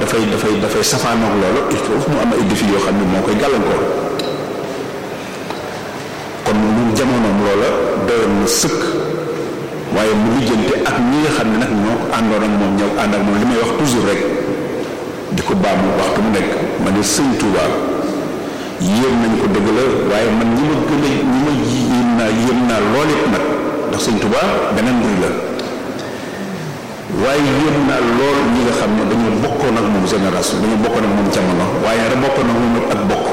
dafay dafay dafay safaanoog loolu il faut mu am ay défi yoo xam ne moo koy gàllankoor kon ñun jamonoom loola doyoon na sëkk waaye mu lijjante ak ñi nga xam ne nag ñoo ko àndoon ak moom ñëw ànd ak moom li may wax toujours rek di ko baamu waxtu mu nekk ma ne sëñ Touba yéem nañ ko dëgg la waaye man ñi ma gën a ñi ma yéem naa yéem naa lool it nag ndax sëñ Touba beneen mbir la waaye yéem naa lool ñi nga xam ne dañoo bokkoon ak moom génération dañoo bokkoon ak moom jamono waaye rek bokkoon ak moom ak bokk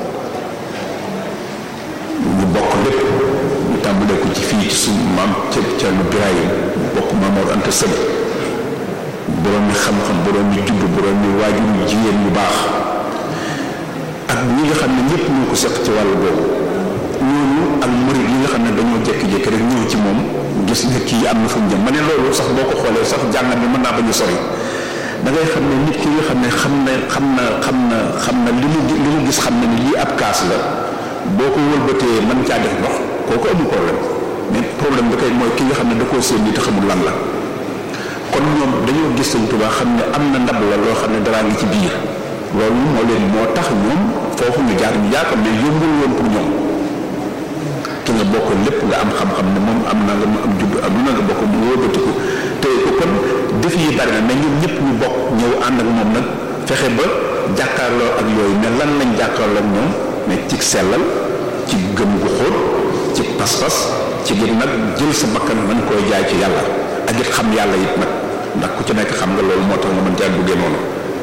ñu bokk lépp ñu tàmbalee ko ci fii ci suñu maam ca Cerno Birahim bokk Maamoor Anta Sëli borom mi xam-xam borom mi judd borom mi waajur jigéen yu baax ak ñi nga xam ne ñëpp ñoo ko seq ci wàllu boobu ñooñu ak murid yi nga xam ne dañoo jékki-jékki rek ñëw ci moom gis nga kii am na fu mu jëm ma ne loolu sax boo ko xoolee sax jàngat bi mën naa bañ a sori da ngay xam ne nit ki nga xam ne xam na xam na xam na xam na li mu li mu gis xam na ni lii ab kaas la boo ko wëlbatee mën caa def ndox kooku amul problème mais problème bi kay mooy ki nga xam ne da koo séen nii te xamul lan la kon ñoom dañoo gis Sëñ Tuubaa xam ne am na ndab la loo xam ne daraa ngi ci biir loolu moo leen moo tax ñoom foofu ñu jaar ñu jaar ko mais yombul woon pour ñoom ki nga bokk lépp nga am xam-xam ne moom am na nga mu am judd am lu na nga bokk mu wóobatiku te ko kon def yi bari na mais ñoom ñëpp ñu bokk ñëw ànd ak moom nag fexe ba jàkkaarloo ak yooyu mais lan lañ jàkkaarloo ak ñoom mais ci sellal ci gëm gu xóot ci pas-pas ci gën nag jël sa bakkan mën koy jaay ci yàlla ak it xam yàlla it nag ndax ku ci nekk xam nga loolu moo tax nga mën caa duggee noonu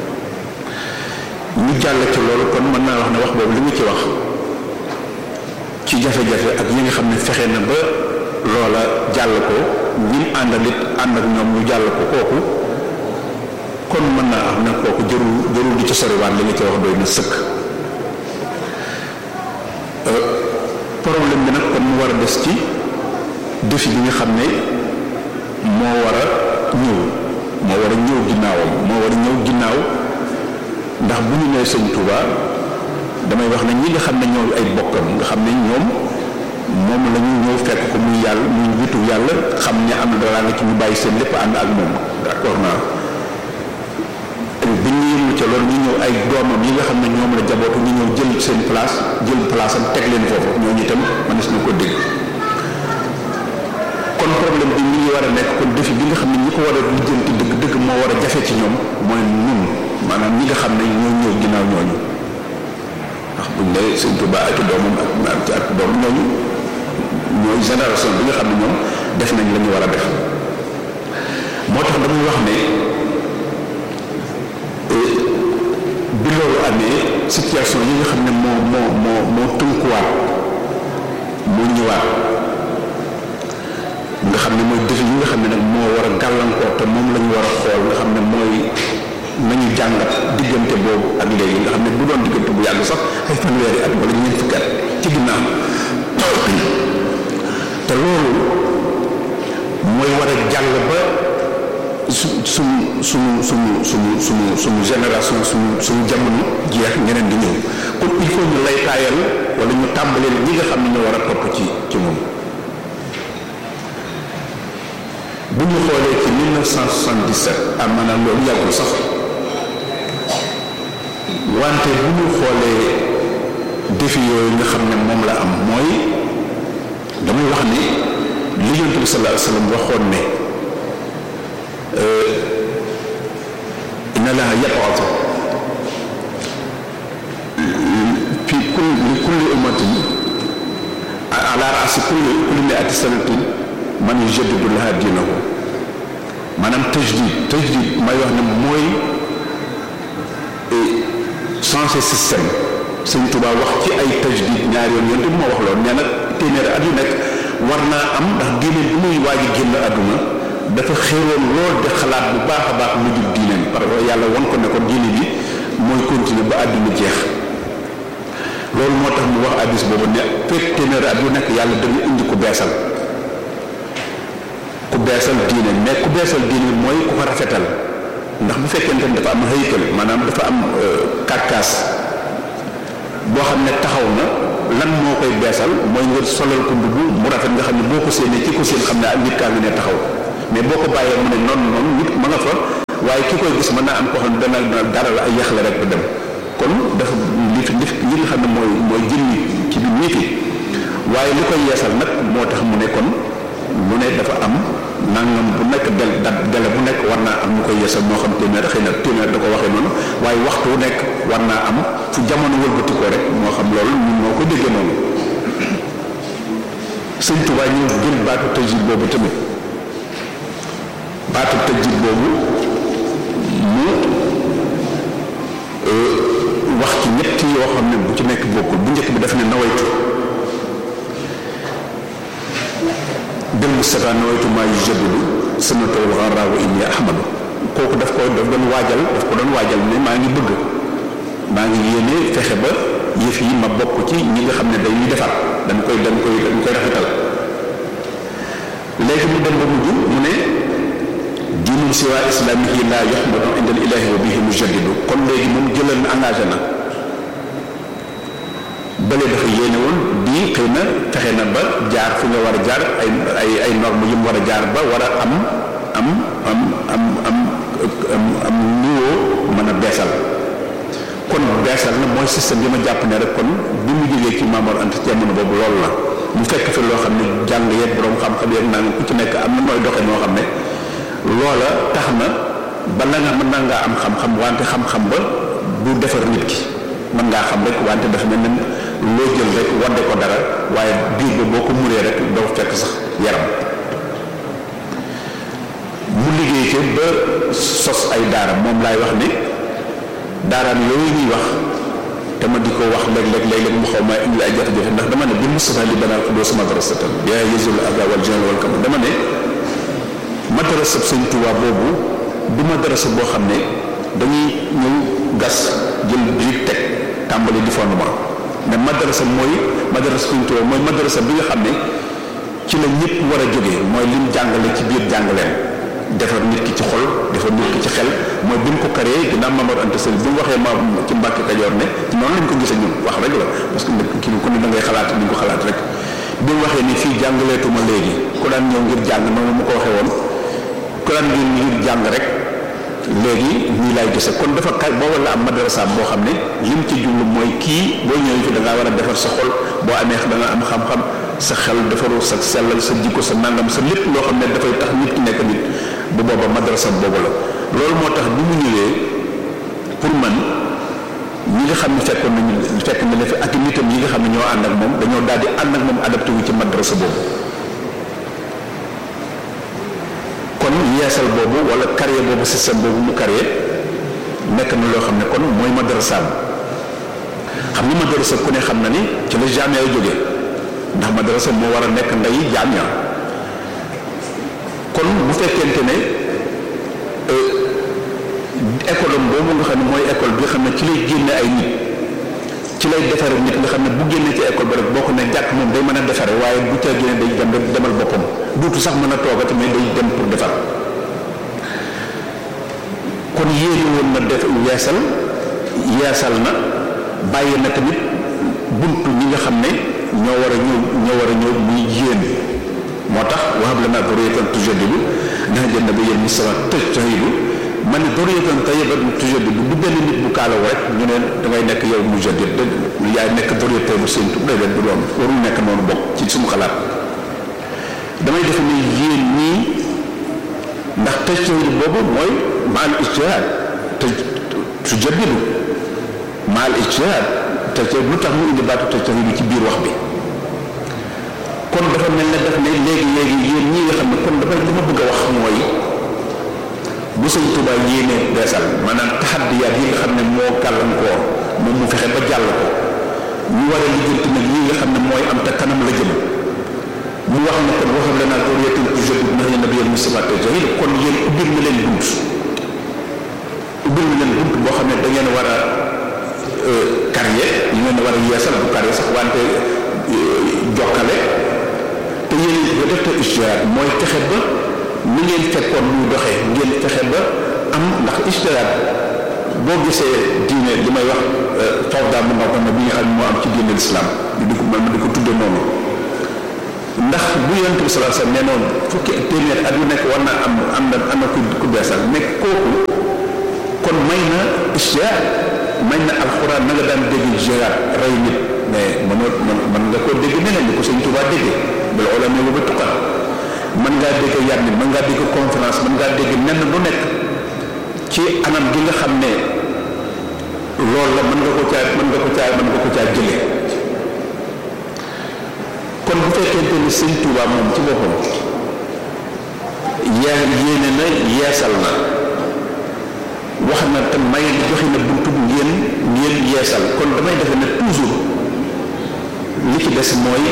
ñu jàll ci loolu kon mën naa wax ne wax boobu li mu ci wax ci jafe-jafe ak yi nga xam ne fexe na ba loola jàll ko ñi àndal it ànd ak ñoom ñu jàll ko kooku kon mën naa am ne kooku jërul jërul di ci soriwaat li nga ci wax doy na sëkk problème bi nag kon mu war a des ci défi bi nga xam ne moo war a ñëw moo war a ñëw ginnaawam moo war a ñëw ginnaaw ndax bu ñu nee sëñ Touba damay wax ne ñi nga xam ne ñoo ay bokkam nga xam ne ñoom moom la ñu ñëw fekk ko muy yàlla muy witu yàlla xam ne am na dara nga ci ñu bàyyi seen lépp ànd ak moom d'accord naa bi ñu yëngu ca loolu ñu ñëw ay doomam yi nga xam ne ñoom la jabootu ñu ñëw jël seen place jël place am teg leen foofu ñooñu itam mënees na ko dégg kon problème bi mi ngi war a nekk kon défi bi nga xam ne ñi ko war a lijjanti dëgg dëgg moo war a jafe ci ñoom mooy nun maanaam ñi nga xam ne ñoo ñëw ginnaaw ñooñu ndax buñ ne sëñ Tuba ak doomam ak ak ci ak doom ñooñu ñooy génération bi nga xam ne ñoom def nañ la ñu war a def moo tax damay wax ne bi loolu amee situation yi nga xam ne moo moo moo moo tënkuwaat moo ñëwaat nga xam ne mooy défi yi nga xam ne nag moo war a gàllankoor te moom la ñu war a xool nga xam ne mooy nañu jàngat diggante boobu ak léegi nga xam ne bu doon diggante bu yàgg sax ay fanweeri at wala ñeent fukki at ci ginnaaw te loolu mooy war a jàll ba su suñu suñu suñu suñu suñu suñu génération suñu suñu jamono jeex ñeneen di ñëw kon il faut ñu lay taayal wala ñu tàmbaleel ñi nga xam ne ñu war a topp ci ci moom bu ñu xoolee ci 1977 ah maanaam loolu yàggul sax wante bu ñu xoolee défi yooyu nga xam ne moom la am mooy damay wax ni li Yonent bi sallallahu alayhi wa sallam waxoon ne inna Allaha yab'athu fi kulli li kulli ummatin ala ra'si kulli kulli mi'ati sanatin man yujaddidu laha diinahu maanaam tajdid tajdid may wax ne mooy changer système sëñ Tuba wax ci ay tajdid ñaari yoon yonte moo wax loolu nee na téeméeri at yu nekk war naa am ndax diine bi muy waaj a génn àdduna dafa xéeroon lool di xalaat bu baax a baax lu jub diineem parce que yàlla won ko ne ko diine bi mooy continuer ba àdduna jeex loolu moo tax mu wax addis boobu ne fekk téeméeri at yu nekk yàlla dana indi ku beesal ku beesal diine mais ku beesal diine mooy ku ko rafetal ndax bu fekkente ne dafa am haykal maanaam dafa am karkaas boo xam ne taxaw na lan moo koy beesal mooy nga solal ko mbubb mu rafet nga xam ne boo ko séenee ci ko seen xam ne ak nit kaa ngi ne taxaw mais boo ko bàyyee mu ne noonu noonu nit ma nga fa waaye ki koy gis mën naa am koo xam ne dana dara la ay yax la rek ba dem kon dafa li li li nga xam ne mooy mooy jëmmi ci biir nit yi waaye li koy yeesal nag moo tax mu ne kon lu ne dafa am nangam bu nekk del dat dele bu nekk war naa am ñu koy yeesal moo xam téeméer xëy na téeméer da ko waxee noonu waaye waxtu wu nekk war naa am fu jamono wëlbatikoo rek moo xam loolu ñun moo ko déggee noonu sëñ Tuubaa ñëw jël baatu tajid boobu tamit baatu tajid boobu mu wax ci ñett yoo xam ne bu ci nekk bokkul bu njëkk bi daf ne nawaytu bil Mustafa nawaytu maa yujaddidu sunnatal gharra wa inni ahmadu kooku daf ko daf doon waajal daf ko doon waajal ne maa ngi bëgg maa ngi yéene fexe ba yëf yi ma bokk ci ñi nga xam ne dañuy defar dañ koy dañ koy dañ koy rafetal léegi mu dem ba mujj mu ne diinun siwa islamihi la yuhmadu inda al ilahi wa bihi mujaddidu kon léegi moom jëlal na engagé na bële dafa yéene woon bii xëy na fexe na ba jaar fi nga war a jaar ay ay ay normes yu mu war a jaar ba war a am am am am am am am niveau mën a beesal kon beesal na mooy système bi ma jàpp ne rek kon bi mu jógee ci Maamor Anta jamono boobu loolu la mu fekk fi loo xam ne jàng yeeg borom xam-xam yeeg naa ku ci nekk am na nooy doxee noo xam ne loola tax na ba la nga mën naa ngaa am xam-xam wante xam-xam ba du defar nit ki mën ngaa xam rek wante dafa mel ne loo jël rek wadde ko dara waaye biir ba boo ko muree rek doo fekk sax yaram mu liggéey ci ba sos ay daara moom laay wax ne daaraam yooyu ñuy wax te ma di ko wax léeg-léeg léeg-léeg mu xaw maa indi ay jafe-jafe ndax dama ne bi Mustafa li banal ko doo sama madrasatan yaa yëzul aga wal jahl wal kam dama ne madrasa Sëñ Tuubaa boobu du madrasa boo xam ne dañuy ñëw gas jël biir teg tàmbali di fondement mais madrasa mooy madrasa Sëñ Tuubaa mooy madrasa bi nga xam ne ci la ñëpp war a jógee mooy lim jàngale ci biir jàngaleen defar nit ki ci xol defar nit ki ci xel mooy bi mu ko karee ginnaaw Mamadou Anta Sall bi mu waxee ma ci Mbàkke Kajoor ne ci noonu lañ ko gisee ñun wax rek la parce que nit ki ku ne da ngay xalaat ni ko xalaat rek bi mu waxee ni fii jàngaleetuma léegi ku daan ñëw ngir jàng noonu mu ko waxee woon ku daan ñëw ngir jàng rek léegi ñii laay gise kon dafa kay booba la am madrasa boo xam ne lim ci jublu mooy kii boo ñëwee fi da ngaa war a defar sa xol boo amee da nga am xam-xam sa xel defaru sa sellal sa jikko sa nangam sa lépp loo xam ne dafay tax nit ki nekk nit bu booba madrasa boobu la loolu moo tax bi mu ñëwee pour man ñi nga xam ne fekkoon nañu fekk na la fi ak nitam yi nga xam ne ñoo ànd ak moom dañoo daal di ànd ak moom adapté wu ci madrasa boobu kon yeesal boobu wala carrière boobu système boobu mu carrière nekk na loo xam ne kon mooy madrasa xam ni madrasa ku ne xam na ni ci la jamia ay jógee ndax madrasa moo war a nekk nday jamia kon bu fekkente ne école am boobu nga xam ne mooy école bi nga xam ne ci lay génne ay nit ci lay defare nit nga xam ne bu génnee ci école ba rek boo ko ne jàkk moom day mën a defare waaye bu ca génne day dem demal boppam duutu sax mën a toogati mais day dem pour defar kon yéene woon na def yeesal yeesal na bàyyi na tamit buntu ñi nga xam ne ñoo war a ñëw ñoo war a ñëw muy yéen moo tax wahab lana durriyatan tujaddidu ndax jënd ba yéen Mustafa tëj tahidu ma ne durriyatan tayyibatan tujaddidu du benn nit bu kaalaw rek ñu ne dangay nekk yow mujaddid de yaay nekk durriyatan bu seen tub déedéet du doon warul nekk noonu bokk ci suñu xalaat damay defe ne yéen ñii ndax tëj tahidu boobu mooy maal ijtihaad te tujaddidu maal ijtihaad te lu tax mu indi baatu tëj tahidu ci biir wax bi kon dafa mel ne daf ne léegi léegi yéen ñi nga xam ne kon dafa li ma bëgg a wax mooy bu sëñ Tuubaa yéenee beesal maanaam taxaddiyaat yi nga xam ne moo gàllankoor moom mu fexe ba jàll ko ñu war a lijjanti nag yi nga xam ne mooy am te kanam la jëm mu wax ne kon waxam la naa durriyatan tujaddidu ndax yéen nabiyal Mustafa tajahid kon yéen ubbil na leen bunt ubbil na leen bunt boo xam ne da ngeen war a carrière yi ngeen war a yeesal bu carrière sax wante jokkale te yéen ba def te ijtihaad mooy fexe ba ni ngeen fekkoon muy doxee ngeen fexe ba am ndax ijtihaad boo gisee diine li may wax fawda mu ndaw na bi nga xam ne moo am ci diine lislaam di ko man di ko tudde noonu ndax bu yonent bi sallallahu alayhi wasallam nee noonu fukki téeméer at yu nekk war naa am am na am na ku ku beesal nekk kooku jihaad mañ na alxuraan na nga daan dégg jihaad rey nit mais mënoo mën nga koo dégg neneen ni ko sëñ Tuubaa déggee bala ola ne ba tuqal mën ngaa dégg yar nit mën ngaa dégg conférence mën ngaa dégg nenn lu nekk ci anam gi nga xam ne loolu la mën nga ko caa mën nga ko caa mën nga ko caa jëlee kon bu fekkente ni sëñ Tuubaa moom ci boppam yaa yéene na yeesal na wax na te may joxe na buntu ngeen ngeen yeesal kon damay defe ne toujours li ci des mooy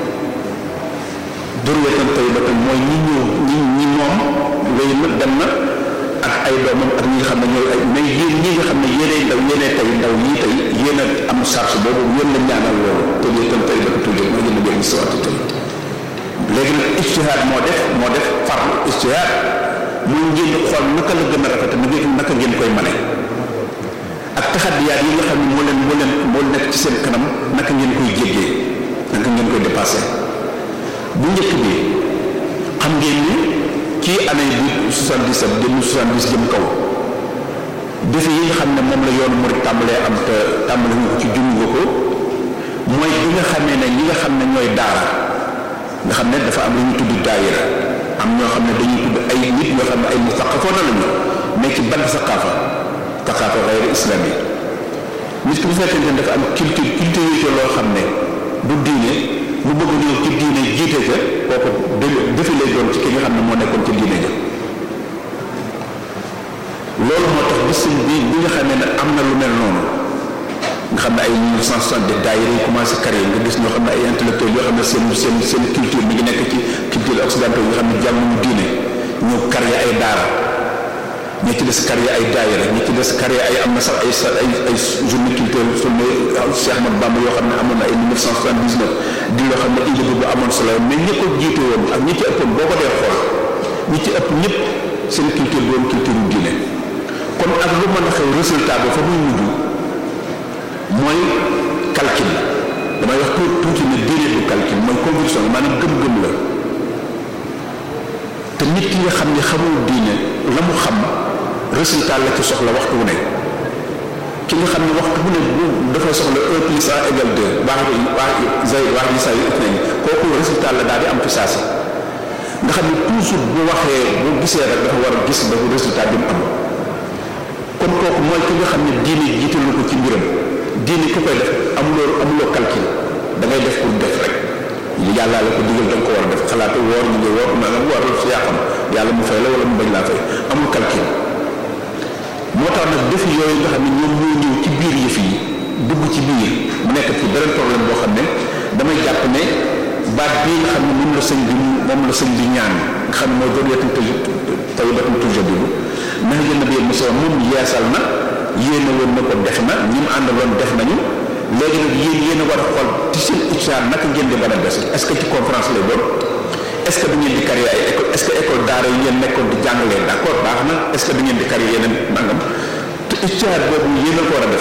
durwetan tey ba tam mooy ñi ñëw ñi ñi moom wéy na dem na ak ay doomam ak ñi nga xam ne ñooy ay mais yéen ñi nga xam ne yéenay ndaw yéenay tey ndaw ñii tey yéen a am charge boobu yéen la ñaanal loolu durwetan tey ba toujours mooy yéen a jël si tey léegi nag ijtihaad moo def moo def farlu ijtihaad muy ngeen xool naka la gën a rafet na ngeen naka ngeen koy mane ak taxadiyaat yi nga xam ne moo leen moo leen moo nekk ci seen kanam naka ngeen koy jéggee naka ngeen koy dépassé bu njëkk bi xam ngeen ni ci année bi 77 jëm 70 jëm kaw defi yi nga xam ne moom la yoonu murid tàmbalee am te tàmbale nga ko ci junj nga ko mooy bi nga xamee ne ñi nga xam ne ñooy daara nga xam ne dafa am lu ñu tudd daayira am ñoo xam ne dañuy tudd ay nit ñoo xam ne ay mustaqafoona lañu mais ci ban saqaafa saqaafa xayri islami nit ki bu fekkente ne dafa am culture culture yi loo xam ne du diine mu bëgg ñëw ci diine jiite ca kooku defi lay doon ci ki nga xam ne moo nekkoon ci diine ja loolu moo tax bi sëñ bi bi nga xamee ne am na lu mel noonu nga xam ne ay 1960 daayira yi commencé carrière nga gis ñoo xam ne ay intellectuels yoo xam ne seen seen seen culture mi ngi nekk ci culture occidentale yi nga xam ne jànguñu diine ñëw carrière ay daara ñi ci des carrière ay daayira ñi ci des carrière ay am na sax ay ay ay journée culturelle journée Cheikh Ahmadou Bamba yoo xam ne amoon na ay 1979 di loo xam ne indi bu amoon solo mais ñi ko jiite woon ak ñi ci ëppoon boo ko dee xool ñi ci ëpp ñëpp seen culture doon culture diine kon ak lu mën a xew résultat ba fa muy mujj mooy calcul damay wax tuuti ne diine du calcul mooy conviction maanaam gëm-gëm la te nit ki nga xam ne xamul diine la mu xam résultat la ci soxla waxtu wu ne ki nga xam ne waxtu bu ne dafay soxla un plus un égal deux baax baax zay baax yi saa yu ëpp nañ kooku résultat la daal di am fi saasi nga xam ne toujours bu waxee bu gisee rek dafa war a gis ba résultat bi mu am kon kooku mooy ki nga xam ne diine jiitalu ko ci mbiram diine ku koy def amuloo amuloo calcul da ngay def pour def rek yàlla la ko digal da nga ko war a def xalaatu woor ñu ngi woor naa nga war si yàqam yàlla mu fay la wala mu bañ laa fay amul calcul moo tax nag def yooyu nga xam ne ñoom ñoo ñëw ci biir yëf yi dugg ci biir mu nekk ci beneen problème boo xam ne damay jàpp ne baat bii nga xam ne moom la sëñ bi moom la sëñ bi ñaan nga xam ne mooy zurriyatun tayyibatun tujaddidu nax jël na bi mos moom yeesal na yéene woon na ko def na ñi mu àndaloon def nañu léegi nag yéen yéen a war a xool ci seen ictihaad naka ngeen di mën a des est-ce que ci conférence lay doon est-ce que da ngeen di créer ay école est-ce que école daara yi ngeen nekkoon di jàngalee d'accord baax na est-ce que da ngeen di créer yeneen nangam te ictihaad boobu yéen a ko war a def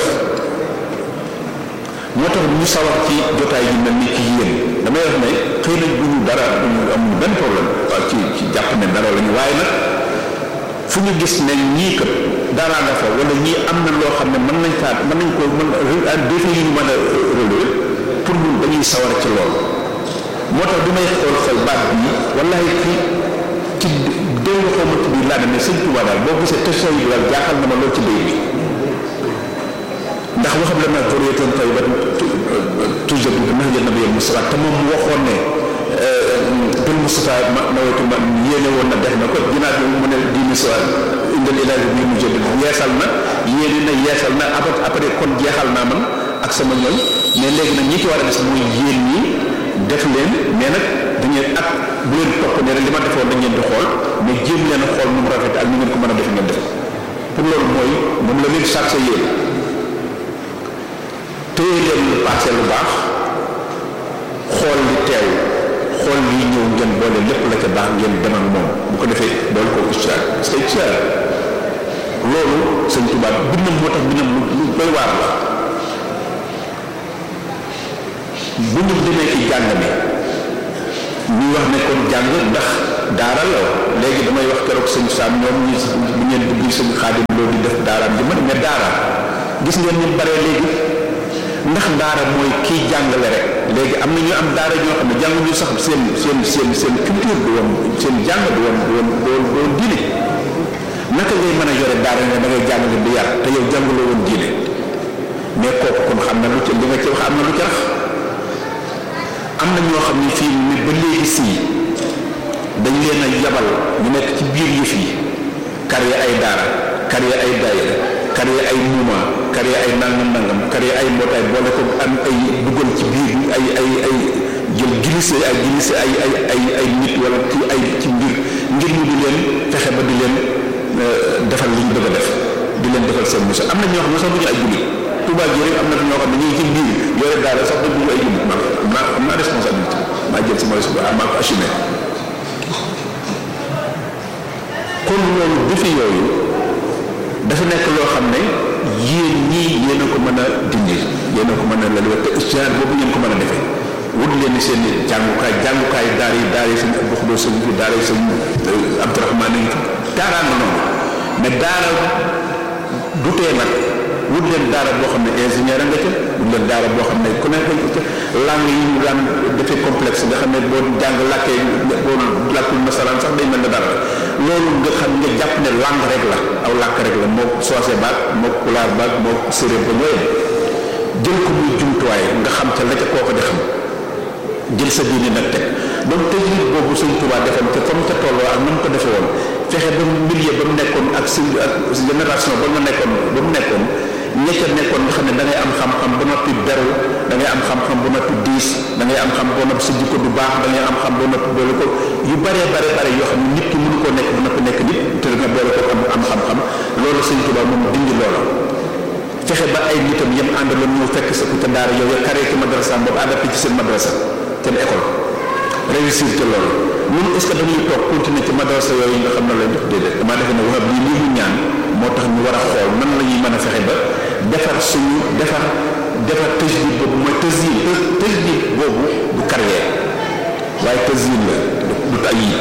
moo tax ñu sawar ci jotaay yi mel ni ci yéen damay wax ne xëy na bu ñu dara amul benn problème waaw ci ci jàpp ne dara lañu waaye nag fu ñu gis ne ñii kat dara nga fa wala ñii am na loo xam ne mën nañ faa mën nañ ko mën défi yi ñu mën a relever pour ñun dañuy sawar ci loolu moo tax bi may xool xool baat bii wallahi fi ci déw nga xaw ma ci biir laa ne sëñ Tuubaa daal boo gisee question yi daal jaaxal na ma lool ci béy bi ndax waxam la na zurriyatan tayyibatan tujaddidu bi nahji nabiyyi Mustafa te moom mu waxoon ne bil Mustafa ma nawaytu ma yéene woon na def na ko ginnaaw bi mu ne diine sa indal ilaahi bi mujaddid yeesal na yéene na yeesal na après après kon jeexal naa man ak sama ñoom mais léegi nag ñi ci war a des mooy yéen ñi def leen mais nag da ngeen ak bu leen topp ne rek li ma defoon dañ leen di xool mais jéem leen a xool nu mu rafet ak nu ngeen ko mën a def ngeen def pour loolu mooy moom la leen chargé yéen téye leen lu passé lu baax xool li teew xool lii ñëw ngeen boole lépp la ca baax ngeen dem ak moom bu ko defee boole ko istihaad parce que istihaad loolu sëñ Tuubaa bindam moo tax bindam lu doy waar la bu ñu demee ci jàng mi ñu wax ne kon jàng ndax daara la léegi damay wax keroog sëñ Saam ñoom ñi bu ngeen dugg sëñ Xaadim loolu di def daaraam di mën mais daara gis ngeen ñu bare léegi ndax daara mooy kiy jàngale rek léegi am na ñu am daara ñoo xam ne jànguñu sax seen seen seen seen culture du woon seen jàng du woon du woon du woon diine naka ngay mën a yore daara nga da ngay jàngale di yar te yow jàngaloo woon diine mais kooku kon xam na lu ci li nga ci wax am na lu ci rax am na ñoo xam ne fii ni ba léegi sii dañ leen a yabal ñu nekk ci biir yëf yi créé ay daara créé ay daayira créé ay mouvement créé ay nangam nangam créé ay mbootaay boole ko am ay dugal ci biir ay ay ay jël glissé ay glissé ay ay ay ay nit wala ci ay ci mbir ngir ñu di leen fexe ba di leen defal li ñu bëgg a def di leen defal seen musa am na ñoo xam ne sax du ñu ay jullit Touba ji rek am na ñoo xam ne ñu ngi ci biir yore daara sax du ñu ay jullit man am naa am naa responsabilité maa jël sama responsabilité maa ko assumé kon loolu defi yooyu dafa nekk loo xam ne yéen ñii yéen a ko mën a dindi yéen a ko mën a lal te istihaad boobu ngeen ko mën a defee wut leen seen jàngukaay jàngukaay daar yi daar yi sëñ Abdou Khoudoss sëñ fi daar yi sëñ Abdourahmane ngi fi daaraa nga noonu mais daara du tee nag wut leen daara boo xam ne ingénieur nga ca wut leen daara boo xam ne ku nekk dañ ko ca langue yi ñu daan defee complexe nga xam ne boo jàng làkkee boo làkkul masalaan sax day mel ne dara loolu nga xam nga jàpp ne langue rek la aw làkk rek la moo soose baag moo pulaar baag moo séréer ba ñooyem jël ko muy jumtuwaay nga xam ca la ca koo ko di xam jël sa diine nag teg donc tajrid boobu Sëñ Tuubaa defoon te fa mu ca tolloo ak na mu ko defee woon fexe ba milieu ba mu nekkoon ak si ak génération ba mu nekkoon ba mu nekkoon ña ca nekkoon nga xam ne da ngay am xam-xam ba noppi beru da ngay am xam-xam ba noppi diis da ngay am xam ba noppi sa jikko du baax da ngay am xam ba noppi boole ko yu bare bare bare yoo xam ne nit ki mënu koo nekk ba noppi nekk nit te nga boole ko am am xam-xam loolu Sëñ Tuubaa moom dindi loola fexe ba ay nitam yem àndaloon ñëw fekk sa ku ca daara yow ya karee ci madrasa boobu adapté ci seen madrasa seen école réussir te loolu ñun est ce que dañuy toog continuer ci madrasa yooyu nga xam ne lay def déedéet damaa defe ne waxab lii lii mu ñaan moo tax ñu war a xool nan la ñuy mën a fexe ba defar suñu defar defar tëjdid boobu mooy tësyin tëjdid boobu du carrière waaye tësyin la du tay yi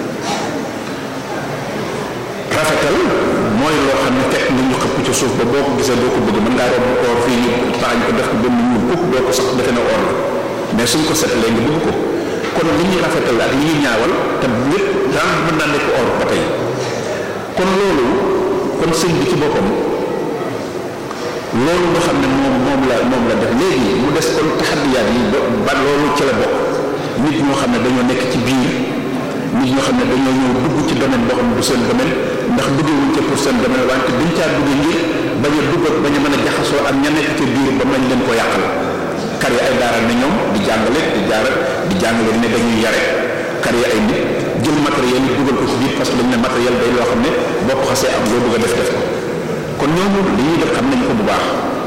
rafetal mooy loo xam ne fekk nga ñu xëpp ci suuf ba boo ko gisee doo ko bëgg mën ngaa romb koor fii ñu taxañ ko def ko ba mu ñuul kuk doo ko sax defe na or la mais suñ ko seetlee nga bëgg ko kon li ñuy rafetal ak li ñuy ñaawal te lépp daan mën naa nekk or ba tey kon loolu kon sëñ bi ci boppam loolu nga xam ne moom moom la moom la def léegi mu des kon taxadiyaat yi ba loolu ci la bokk nit ñoo xam ne dañoo nekk ci biir nit ñoo xam ne dañoo ñëw dugg ci domaine boo xam ne du seen domaine ndax duggewuñ ca pour seen domaine wante dañ caa dugg ngir bañ a dugg bañ a mën a jaxasoo ak ña nekk ca biir ba mañ leen ko yàqal kar yi ay daara ne ñoom di jàngale di jaara di jàngale ne dañuy yare kar yi ay nit jël matériel yi dugal ko ci biir parce que dañ ne matériel day loo xam ne boo ko xasee am loo bëgg a def def ko kon ñooñu li ñuy def xam nañ ko bu baax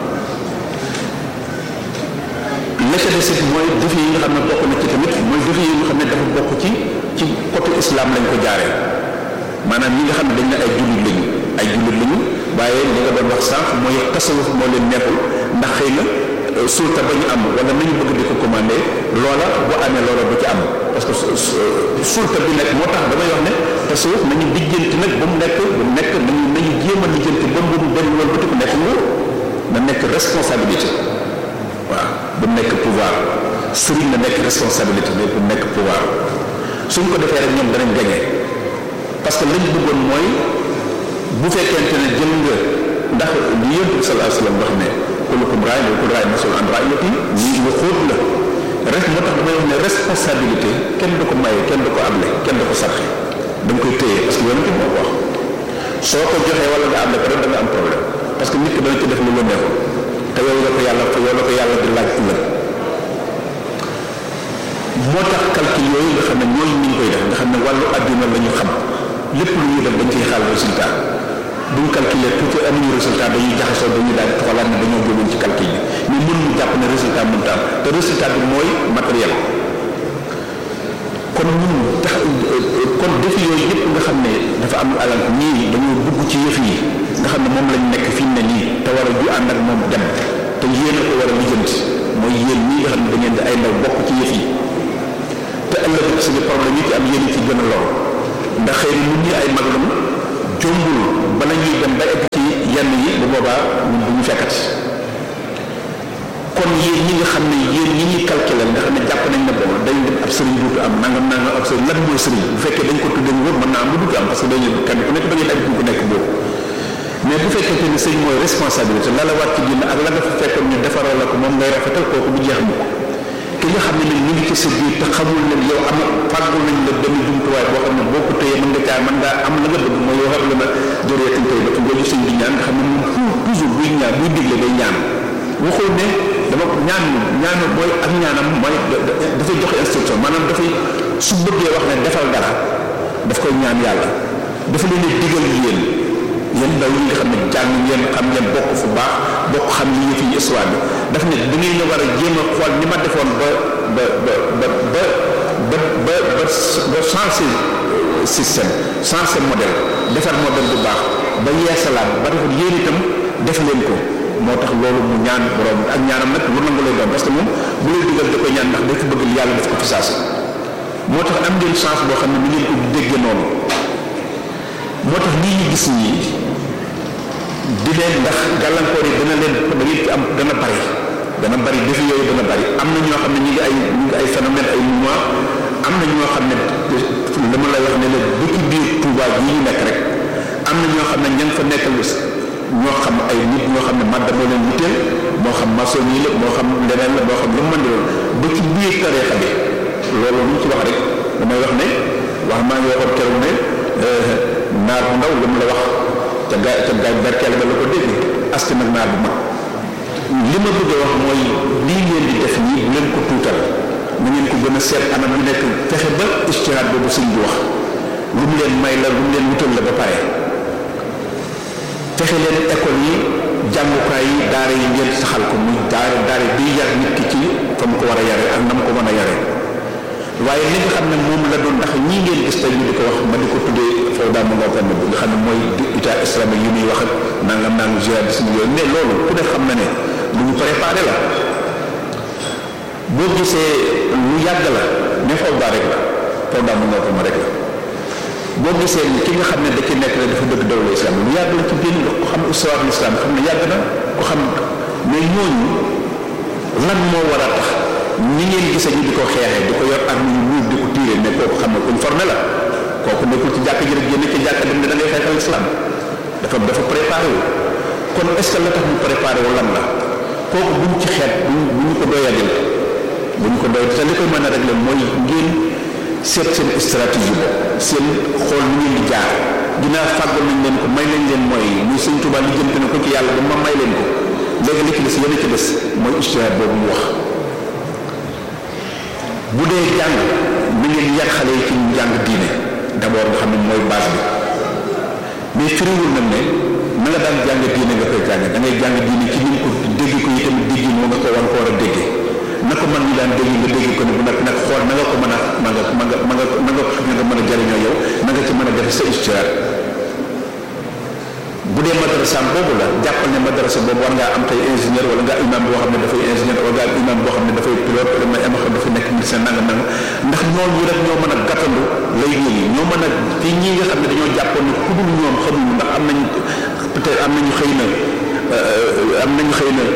la ca des it mooy défi yi nga xam ne bokk na ci tamit mooy défi yi nga xam ne dafa bokk ci ci côté islam lañ ko jaaree maanaam ñi nga xam ne dañ ne ay jullit lañu ay jullit lañu waaye li nga doon wax sànq mooy tasawuf moo leen neexul ndax xëy na sulta ba ñu am wala nañu bëgg di ko commandé loola bu amee loola du ci am parce que sulta bi nag moo tax damay wax ne tasawuf nañu lijjanti nag ba mu nekk bu nekk nañu nañu jéem a lijjanti ba mu dem loolu bëti ko nekk nguur na nekk responsabilité waaw bu nekk pouvoir sëriñ na nekk responsabilité mais bu nekk pouvoir suñ ko defee rek ñoom danañ gañe parce que lañ bëggoon mooy bu fekkente ne jël nga ndax li yonent bi sallallahu alayhi wasallam wax ne kullukum raa'in wa kullu raa'in mas'uulun an ra'iyyatihi lii lu xóot la rek moo tax damay wax ne responsabilité kenn du ko maye kenn du ko able kenn du ko sarxe da nga koy téye parce que yonent bi moo ko wax soo ko joxee wala nga able ko rek da nga am problème parce que nit ki dana ci def lu la neexul te yow la ko yàlla yow la ko yàlla di laaj ëllëg moo tax calcul yooyu nga xam ne ñooñu ñu ngi koy def nga xam ne wàllu adduna la ñu xam lépp lu ñuy def dañ ciy xaal résultat buñ calculer tuuti amuñu résultat dañuy jaxasoo dañuy daal di xoolaat ne dañoo jógoon ci calcul bi mais mënuñu jàpp ne résultat mënut a am te résultat bi mooy matériel kon ñun tax kon défi yooyu yëpp nga xam ne dafa am alal ñii dañoo dugg ci yëf yi nga xam ne moom lañ nekk fi mu ne nii te war a ju ànd ak moom dem te yéen a ko war a lijjanti mooy yéen ñii nga xam ne da ngeen di ay ndaw bokk ci yëf yi te ëllëg suñu problème yi ci am yéen ci gën a lor ndax xëy na ñun ñi ay mag lañu jombul bala ñuy dem ba egg ci yenn yi bu boobaa ñun du ñu fekkati kon yéen ñi nga xam ne yéen ñi ñuy calculer nga xam ne jàpp nañ ne bon dañ dem ab sëriñ duutu am nangam nangam ab sëriñ lan mooy sëriñ bu fekkee dañ ko tuddee wóor mën naa am lu duutu am parce que dañu kenn ku nekk da ngeen am ku nekk boobu mais bu fekkee ne sëriñ mooy responsabilité la la war ci diine ak la nga fa fekkoon ñu defaral la ko moom ngay rafetal kooku du jeex mukk ki nga xam ne nag ñu ngi ci sa biir te xamul ne yow am fàggul nañ la benn jumtuwaay boo xam ne boo ko téyee mën nga caa mën ngaa am la nga bëgg mooy yow xam la na jëreetin tey ba nga sëñ bi ñaan nga xam ne moom toujours buy ñaan buy digle day ñaan waxul ne dama ñaan ñaan mooy ak ñaanam mooy dafay joxe instruction maanaam dafay su bëggee wax ne defal dara daf koy ñaan yàlla dafa leen di digal yéen yéen ndaw yi nga xam ne jàng ngeen xam ngeen bokk fu baax bokk xam li yëf yi histoire bi daf ne da ngeen la war a jéem a xool ni ma defoon ba ba ba ba ba ba ba ba changé système changé modèle defar modèle bu baax ba yeesalaat ba defar yéen itam def leen ko moo tax loolu mu ñaan borom ak ñaanam nag lu nangu lay doon parce que moom bu lay digal da koy ñaan ndax day ko bëgg yàlla def ko fi saasi moo tax am ngeen chance boo xam ne ni ngeen ko déggee noonu moo tax lii ñu gis nii di leen ndax gàllankoor yi dana leen da ngeen ci am dana bari dana bari défi yooyu dana bari am na ñoo xam ne ñu ngi ay ñu ngi ay phénomène ay mouvement am na ñoo xam ne dama lay wax ne leen bu ci biir Touba yi ñu nekk rek am na ñoo xam ne ña nga fa nekkal ñoo xam ay nit ñoo xam ne madda moo leen wuteel moo xam maçon yi la moo xam leneen la moo xam lu mu mën di doon ba ci biir tariixa bi loolu lu mu ci wax rek damay wax ne wax maa ngi waxoon keroog ne naar bu ndaw lu mu la wax ca gaa ca gaa berkeel ba la ko dégg aski nag naar bu mag li ma bëgg a wax mooy lii ngeen di def nii bu leen ko tuutal na ngeen ko gën a seet anam yu nekk fexe ba istihaad boobu sëñ bi wax lu mu leen may la lu mu leen wutal la ba pare fexe leen école yi jàngukaay yi daara yi ngeen saxal ko muy daara daara bi yar nit ki ci fa mu ko war a yare ak na mu ko mën a yare waaye li nga xam ne moom la doon ndax ñii ngeen gis tey ñu di ko wax ma di ko tuddee foofu daal ma nga xam ne nga xam ne mooy état islamique yu muy wax ak nangam nangam jihadisme yooyu mais loolu ku ne xam na ne lu ñu préparé la boo gisee lu yàgg la mais foofu daa rek la foofu daal ma nga xam rek la boo gisee ki nga xam ne da ci nekk la dafa dëgg dawla islam lu yàgg la ci biir nga ko xam histoire l'islam xam ne yàgg na ko xam mais ñooñu lan moo war a tax ñi ngeen gisee ñu di ko xeexee di ko yor ak ñu ñuul di ko tiiree mais kooku xam ne kuñ formé la kooku nekkul ci jàkk ji rek génn ci jàkk dem ne da ngay xeexal islam dafa dafa préparé wu kon est ce que la tax mu préparé wu lan la kooku buñ ci xeet buñ bu ñu ko doyadil bu ñu ko doy te li koy mën a régler mooy ngeen seet seen stratégie ba seen xool ni ngeen di jaar dinaa fàggal nañ leen ko may nañ leen mooy muy sëñ Tuubaa li jënt na ko ci yàlla ba ma may leen ko léegi li ci des yéen a ci des mooy ijtihaad boobu mu wax bu dee jàng na ngeen yar xale yi ci ñu jàng diine d'abord nga xam ne mooy base bi mais firiwul nag ne na nga daan jàng diine nga koy jàng da ngay jàng diine ci ni ko dégg ko yi tamit dégg moo nga ko war ko war a déggee na ko man ñi daan dégg nga dégg ko ne bu nag nag xool na nga ko mën a ma nga ma nga ma nga ma nga xam ne nga mën a jariñoo yow na nga ci mën a def sa ijtihaad bu dee madrasa boobu la jàppal ne madrasa boobu war ngaa am tey ingénieur wala nga imam boo xam ne dafay ingénieur wala nga imam boo xam ne dafay pilote wala nga am xam dafa nekk médecin nangam nangam ndax ñooñu rek ñoo mën a gàttandu lay yi ñoo mën a ci ñi nga xam ne dañoo jàppoon ne ku dul ñoom xamuñu ndax am nañu peut-être am nañu xëy na am nañu xëy na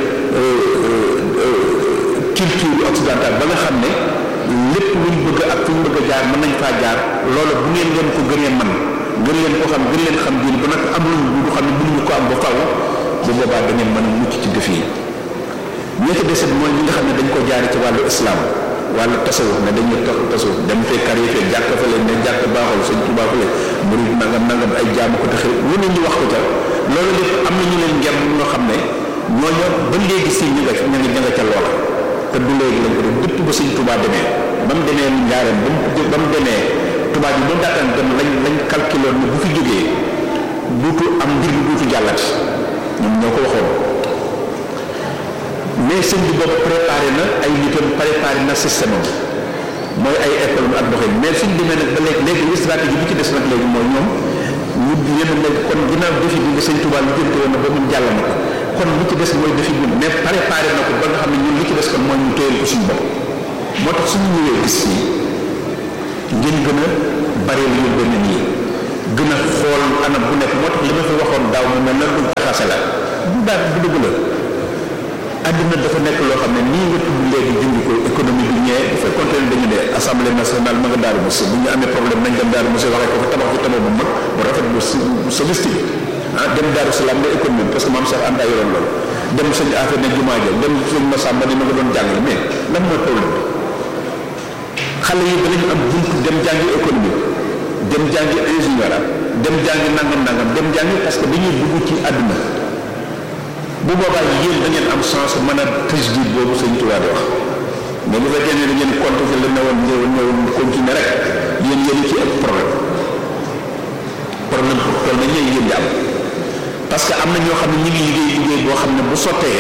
culture occidentale ba nga xam ne lépp luñ bëgg ak fu ñu bëgg a jaar mën nañ faa jaar loolu bu ngeen leen ko gënee man gën leen ko xam gën leen xam diine ba nag am luñ bu xam ne mënuñu ko am ba faw bu boobaa da ngeen mën a mucc ci def yi ñi ci deset mooy ñi nga xam ne dañ ko jaari ci wàllu islam wàllu tasawuf ne dañuy tax tasawuf dem fee kar yi fee jàkk fa leen ne jàkk baaxul sëñ Tuubaa fa leen murid nangam nangam ay jaamu ko taxi lu ne ñu wax ko ca loolu lépp am na ñu leen ngem ñoo xam ne ñooñu ba léegi si ñu nga ña nga ña nga ca loola te du léegi lañ ko def dëpp ba sëñ Tuubaa demee ba mu demee njaareem ba mu ba mu demee tubaab yi ba mu daataan dem lañ lañ calculé ne bu fi jógee duutu am mbir bi duutu jàllati ñoom ñoo ko waxoon mais sëñ bi boobu préparé na ay nitam préparé na système am mooy ay école ak doxin mais suñ demee nag ba léegi léegi stratégie bi ci des nag léegi mooy ñoom ñu yéen léegi kon ginnaaw défi bi nga sëñ Tuubaa li jënte woon na ba mun jàll na ko kon li ci des mooy défi bi mais préparé na ko ba nga xam ne ñun li ci des kon mooy ñu téyel ko suñu bopp moo tax suñu ñëwee gis fii ngeen gën a bari lu benn nii gën a xool anam bu nekk moo tax li ma fi waxoon daaw mu mel na lu jaxase la du daal du dëgg la àddina dafa nekk loo xam ne nii nga tudd léegi junj ko économie bi ñëwee bu fekkoon ne dañu ne assemblée nationale ma nga daaru mos bu ñu amee problème nañ dem daaru mos waxee ko fa tabax fi tabax bu mag bu rafet bu sophistique ah dem daaru salaam ne économie parce que maam Cheikh Anta yoroon loolu dem sëñ affaire ne jumaa ja dem sëñ Massamba ni ma nga doon jàngale mais lan mooy problème bi xale yi danañu am buntu dem jàngi économie dem jàngi ingénieur dem jàngi nangam nangam dem jàngi parce que dañuy dugg ci àdduna bu boobaa yéen da ngeen am chance mën a tajdiid boobu sëñ Tuubaa di wax mais bu fekkee ne da ngeen continuer la newoon ñëwoon ñëwoon continuer rek yéen yéen ci ëpp problème problème pour toll na ñëw yéen di am parce que am na ñoo xam ne ñu ngi liggéey liggéey boo xam ne bu sottee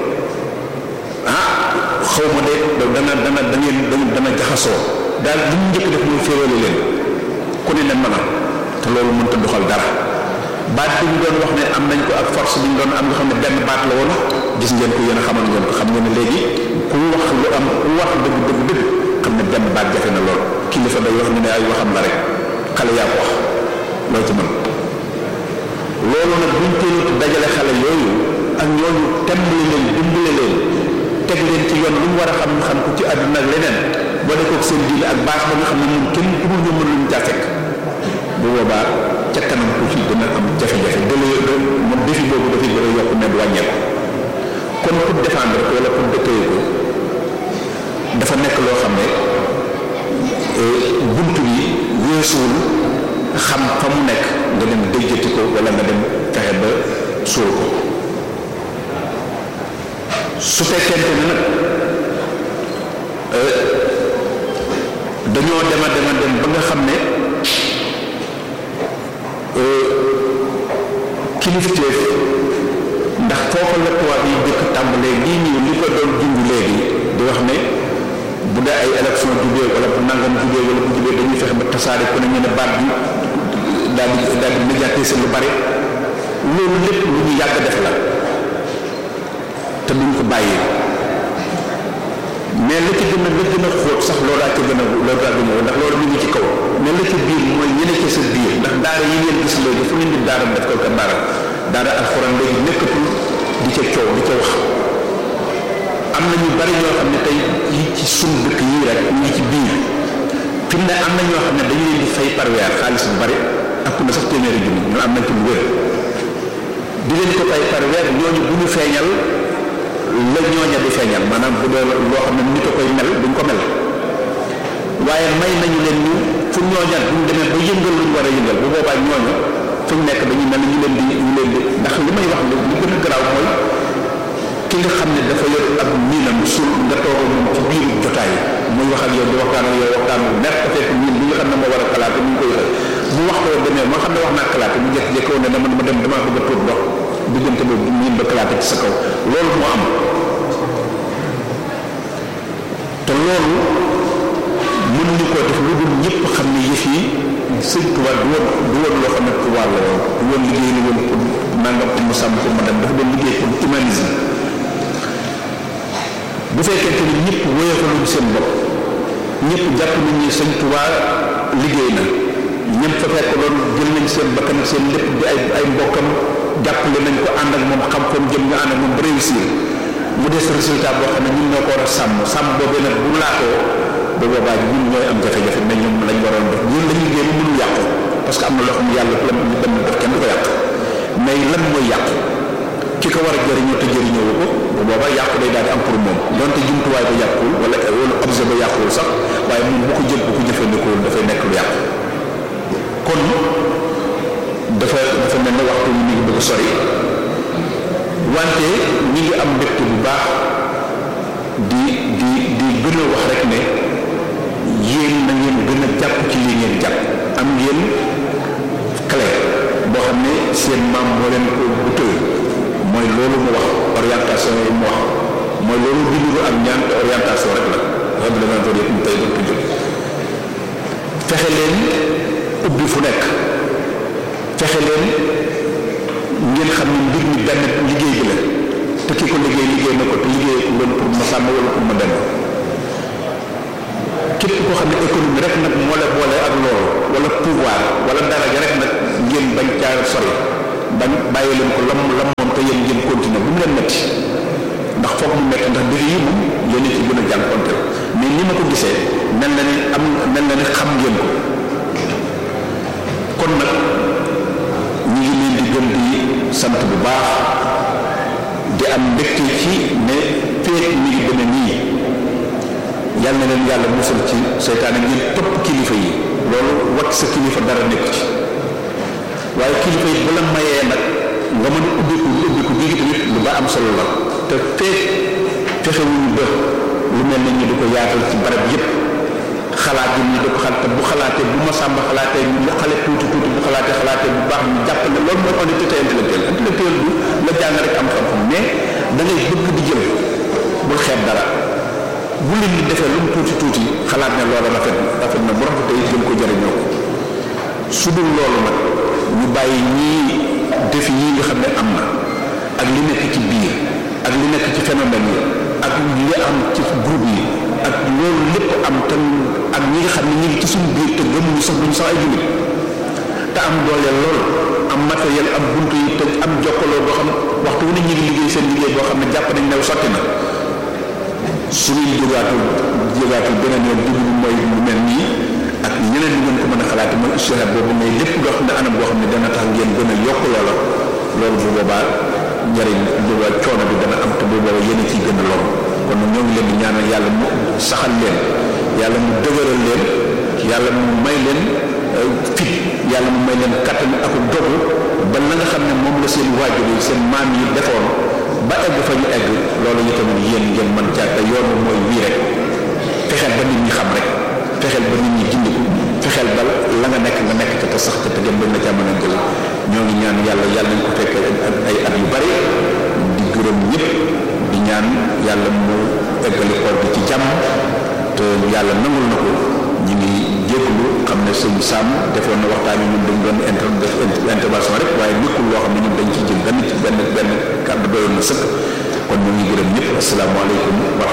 ah xaw ma de dana dana da ngeen dana jaxasoo daal li mu njëkk def mooy féewale leen ku ne ne mën a te loolu mënta doxal dara baat bi ñu doon wax ne am nañ ko ak force bi ñu doon am nga xam ne benn baat la woon gis ngeen ko yéen a xamal ngeen ko xam ngeen ne léegi ku wax lu am ku wax dëgg dëgg dëgg xam ne benn baat jafe na lool kilifa day wax ñu ne ay waxam la rek xale yaa ko wax loo ci mën loolu nag buñ teelut dajale xale yooyu ak ñooñu tembale leen dimbale leen teg leen ci yoon lu mu war a xam xam ko ci àdduna ak leneen boo dee ko seen diine ak baax ba nga xam ne ñun kenn ku dul ñu mën luñu caa fekk bu boobaa ca kanam tuuti dina am jafe-jafe délai moom défi boobu dafay gën a yokk ne du wàññeeku kon pour défendre ko wala pour dëkkee ko dafa nekk loo xam ne buntu bi weesuwul xam fa mu nekk nga dem déjjati ko wala nga dem fexe ba suul ko su fekkente ne nag dañoo dema dema dem ba nga xam ne kilifteef ndax foofa la tubaab yi jëkk tàmbalee lii ñëw li ko doon junj léegi di wax ne bu dee ay élection jubee wala bu nangam jubee wala bu jubee dañuy fexe ba tasaare ku ne ñu ne baat bi daal di daal di médiatiser lu bari loolu lépp lu ñu yàgg def la te duñ ko bàyyi mais la ci gën a la gën a xóot sax loolaa ci gën a loolaa gën a ndax loolu mu ngi ci kaw mais la ci biir mooy ñene ci sa biir ndax daara yi ngeen gis léegi fu ngeen di daara def ko ka daara daara alxuraan léegi nekkatul di ca coow di ca wax am na ñu bari ñoo xam ne tey yi ci sun dëkk yii rek ñu ngi ci biir fi mu ne am na ñoo xam ne dañu leen di fay par weer xaalis bu bari ëpp na sax téeméeri junni ñu am nañ ci lu wér di leen ko fay par weer ñooñu bu ñu feeñal la ñooña di feeñal maanaam bu dee loo xam ne nit a koy mel duñ ko mel waaye may nañu leen ñu fu ñooña buñ demee ba yëngal luñ war a yëngal bu boobaa ñooñu fu ñu nekk dañuy mel ñu leen di ñu leen di ndax li may wax li gën a garaaw mooy ki nga xam ne dafa yor ab miinam sul nga toog moom ci biir jotaay muy wax ak yow di waxtaan ak yow waxtaan bu neex ko fekk miin bi nga xam ne moo war a kalaate mu ngi koy bu waxtoo demee moo xam ne wax naa kalaate mu jékki-jékki woon ne dama dama dem damaa bëgg a tuur ndox diggante boobu miin ba kalaate ci sa kaw loolu moo am te loolu mënuñu koo def lu dul ñëpp xam ne yëf yi sëñ Tuubaa du woon du woon loo xam ne pouvoir la woon du woon liggéey la woon pour nangam pour mu sàmm pour ma dem dafa doon liggéey pour humanisme bu fekkente ni ñëpp woyofaluñ seen bopp ñëpp jàpp nañ ni sëñ Tuubaa liggéey na ñëm fa fekk doon jël nañ seen bakkan ak seen lépp di ay ay mbokkam jàppale nañ ko ànd ak moom xam fa mu jëm ñu ànd ak moom ba réussir mu des résultat boo xam ne ñun ñoo ko war a sàmm sàmm boobee nag bu laatoo bu boobaa ñun ñooy am jafe-jafe mais ñoom lañ waroon def ñun lañuy génn mënul yàqu parce que am na loo xam ne yàlla la ñu dem def kenn du ko yàq mais lan mooy yàqu ki ko war a jëriñoo te jëriñoo ko bu boobaa yàqu day daal di am pour moom donte jumtuwaay ba yàquwul wala wala objet ba yàquwul sax waaye moom bu ko jël bu ko jëfandikoo dafay nekk lu yàqu kon dafa dafa mel ne waxtu ñu ngi bëgg a sori wante ñi ngi am mbégte bu baax di di di gën a wax rek ne yéen na ngeen gën a jàpp ci li ngeen jàpp am ngeen clé boo xam ne seen maam moo leen ko bu tëy mooy loolu mu wax orientation yi mu wax mooy loolu bindu ak ñaan te orientation rek la xam ne dana doon yëpp tey doon ko jóg fexe leen ubbi fu nekk fexe leen ngeen xam ne mbir mi benn liggéey bi la te ki ko liggéey liggéey na ko te liggéey ko loolu pour ma sàmm wala pour ma dem képp koo xam ne économie rek nag moo la boole ak loolu wala pouvoir wala daraja rek nag ngeen bañ caa sori bañ bàyyi leen ko lam lam moom te yéen ngeen continuer métti ndax défi yi moom yéen ci gën a jànkonteel mais ni ma ko gisee mel na ni am mel na ni xam ngeen ko kon nag ñu ngi leen di gën di sant bu baax di am mbégte ci ne feet mi ngi demee nii yal na leen yàlla musal ci seytaane ngeen topp kilifa yi loolu wat sa kilifa dara nekk ci waaye kilifa yi bu la mayee nag nga mën a ubbiku ubbiku gi tamit lu ba am solo la te feet fexewuñu ba lu mel ne ñu di ko yaatal ci barab yépp xalaat yi ñu di ko xalaat te bu xalaatee bu ma sàmba xalaatee ñu xale tuuti tuuti bu xalaatee xalaatee bu baax ñu jàpp ne loolu mooy honnêteté intellectuelle intellectuelle du la jàng rek am xam-xam mais da ngay bëgg di jël bul xeeb dara bu leen di defee lu mu tuuti tuuti xalaat ne loolu rafet rafet na bu rafetee jëm ko jëriñoo ko su dul loolu nag ñu bàyyi ñii defi yi nga xam ne am na ak li nekk ci biir ak li nekk ci phénomène yi ak li am ci groupe yi ak loolu lépp am tam ak ñi nga xam ne ñu ngi ci suñu biir te gëmuñu sax duñu sax ay jullit te am doole lool am matériel am buntu yi te am jokkaloo boo xam waxtu wu ne ñu ngi liggéey seen liggéey boo xam ne jàpp nañ ne sotti na suñuy jógaatul jógaatul beneen yoon dugg mooy lu mel nii ak ñeneen ñi ngeen ko mën a xalaati mooy ishtihad boobu mais lépp loo xam ne anam boo xam ne dana tax ngeen gën a yokk loola loolu bu boobaa njëriñ bu boobaa coono bi dana am te bu boobaa yéen a ciy gën a lool kon ñoo ngi leen di ñaanal yàlla mu saxal leen yàlla mu dëgëral leen yàlla mu may leen fit yàlla mu may leen kattan ak dogu ba la nga xam ne moom la seen waajur yi seen maam yi defoon ba egg fa ñu egg loolu yi tamit yéen ngeen mën caa te yoon mooy wii rek fexeel ba nit ñi xam rek fexeel ba nit ñi gindiku fexeel ba la nga nekk nga nekk ca te sax ca te gën na caa mën a jël ñoo ngi ñaan yàlla yàlla nañ ko fekkee ay at yu bari di gërëm ñëpp di ñaan yàlla mu eggali koor bi ci jàmm te yàlla nangul na ko ñu ngi jégalu xam ne sëñ Sam defoon na waxtaan yi ñun dañ doon inter def intervention rek waaye nekkul loo xam ne ñun dañ ci jël benn ci benn benn kàddu doyoon na sëkk kon ñu ngi gërëm ñëpp asalaamaaleykum wa